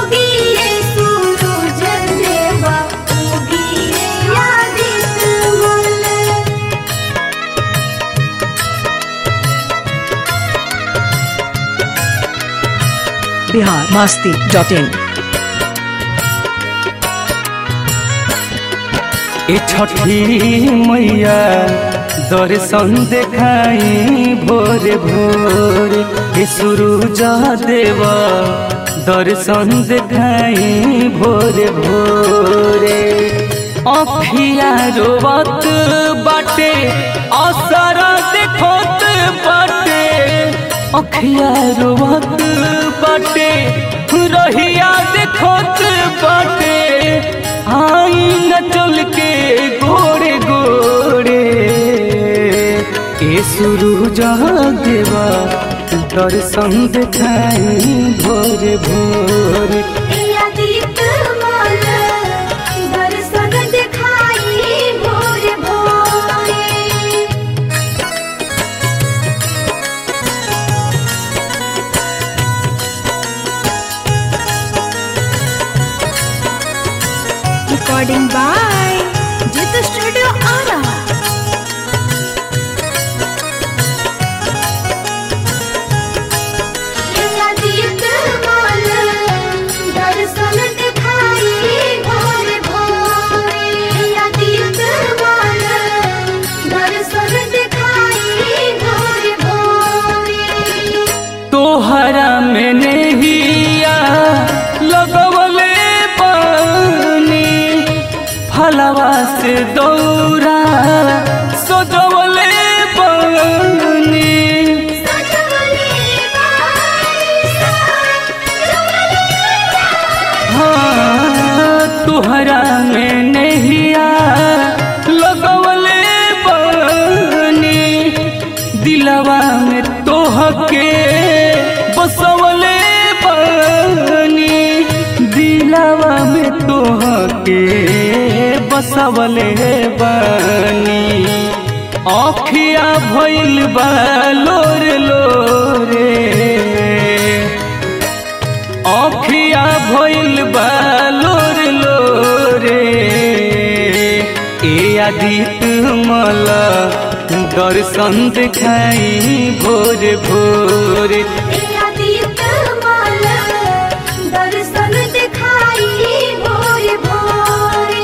उगिए सूरज देवा उगिए आदित्य मल बिहार मास्ती डॉट इन ए छठी मैया दर्शन देखाई भोरे भोरे ए सूरज देव दर्शन देखाई भोरे भोरे अखिया रोवत बाटे असर देखत बाटे अखिया रोवत बाटे रहिया देखत बाटे आई न चल के गोरे गोरे ए सुरु देवा दर्शन देखाई भोरे भोरे आदित्य मल दर्शन दिखाई भोरे भोरे Recording by Jit Studio Ara. Aditya मल दर्शन दिखाई भोरे भोरे आदित्य मल दर्शन दिखाई भोरे भोरे तोहरा में नहिया लगवले पानी फलवा से दौरा सजवले पानी हाँ तोहरा में नहिया लगवले पानी दिलवा में तोहके बसवले पानी दिलवा में तोहके बसवले बानी अखिया भइल बा लोर लोरे अखिया भइल बा लोर लोरे ए आदित्य मल दर्शन देखाई भोर भोर आदित्य मल दर्शन दिखाई भोरे भोरे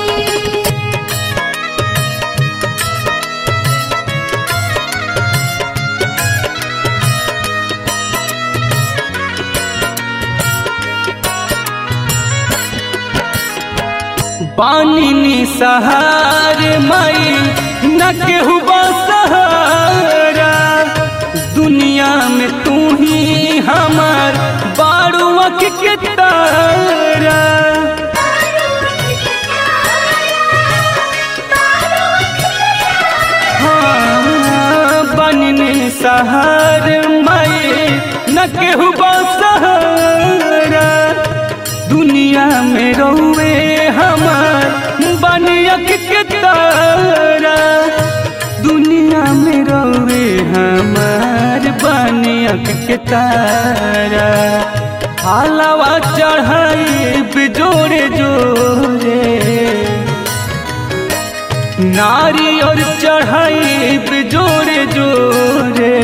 पानी निसहार मई न केहू सहारा दुनिया में तू ही हमार बारुअक के तारा हाँ, बनने सहार मई न केहू सहारा दुनिया में रहुए हमार बनियक के तारा दुनिया में रहुए हमार बनियक के तारा हालावा चढ़ाई जोरे जोरे नारी और चढ़ाई जोरे जोरे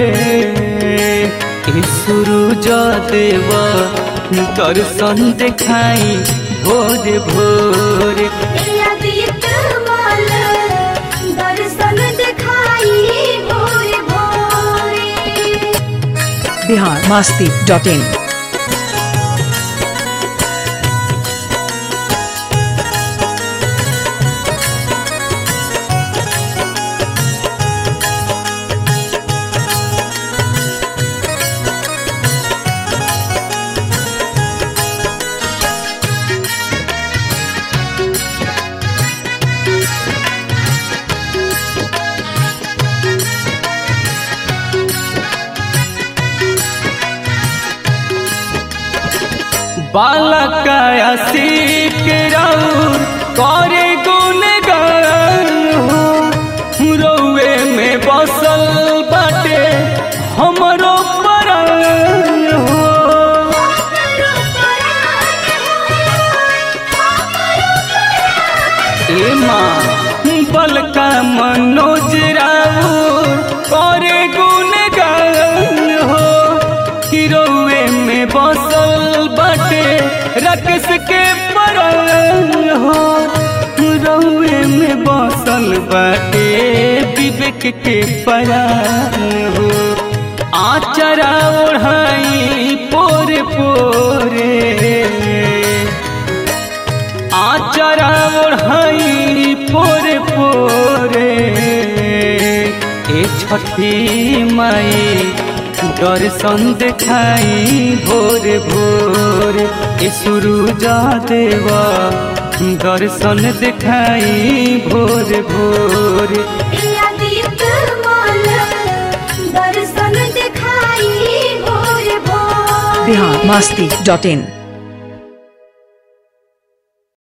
ए सूरज देव दर्शन देखाई भोरे भोरे आदित्य मल दर्शन दिखाई भोरे भोरे बिहार मास्ती डॉट इन बालकाया सीख राउर करे गुण हो रउए में बसल बाटे हमरो परान हो रकस के परल हो रउए में बसल बाटे विवेक के परान हो आचरा ओढ़ाई पोरे पोरे आचरा ओढ़ाई पोरे पोरे ए छठी माई दर्शन देखाई भोर भोर ए सुरुजा देवा दर्शन देखाई भोर भोर आदित माल दर्शन दिखाई भोर भोर बिहार मस्ती डॉट इन